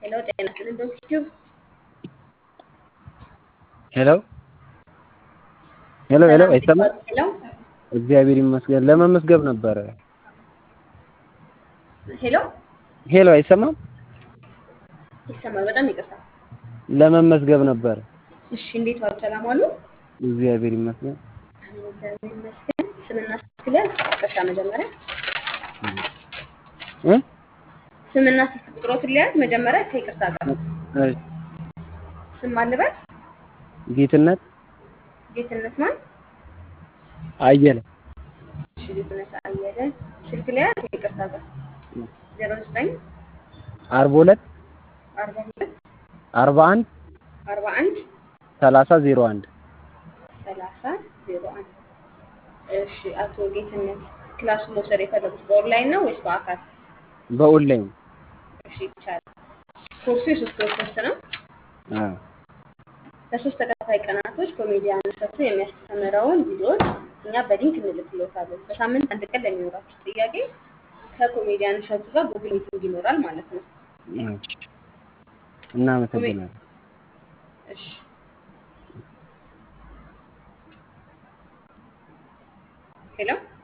ሄሎ ጤና ይስጥልኝ ዶክተር ሄሎ ሄሎ ሄሎ አይሰማም? ሄሎ እግዚአብሔር ይመስገን። ለመመስገብ ነበረ። ሄሎ ሄሎ አይሰማም? ይሰማል። በጣም ይቅርታ። ለመመስገብ ነበረ። እሺ እንዴት ዋሉ? ሰላም ዋሉ? እግዚአብሔር ይመስገን። እግዚአብሔር ይመስገን። ስምና ስልክ ሊያዝ ይቅርታ መጀመሪያ እ ስምና ስልክ ቁጥሮትን ሊያዝ መጀመሪያ ከይቅርታ ጋር እሺ፣ ስም ማልበል ጌትነት ጌትነት ማን? አየለ እሺ ጌትነት አየለ። ስልክ ሊያዝ ከይቅርታ ጋር ዜሮ ዘጠኝ አርባ ሁለት አርባ ሁለት አርባ አንድ አርባ አንድ ሰላሳ ዜሮ አንድ ሰላሳ ዜሮ አንድ እሺ አቶ ጌትነት ክላሱን መውሰድ የፈለጉት በኦንላይን ነው ወይስ በአካል? በኦንላይን እሺ ይቻላል። ኮርሱ የሶስት ወር ኮርስ ነው። አዎ ለሶስት ተከታታይ ቀናቶች ኮሜዲያን እሸቱ የሚያስተምረውን ቪዲዮዎች እኛ በሊንክ እንልክሎታለን። በሳምንት አንድ ቀን ለሚኖራችሁ ጥያቄ ከኮሜዲያን እሸቱ ጋር ጉግል ሚቲንግ ይኖራል ማለት ነው። እሺ። እናመሰግናለን። እሺ ሄሎ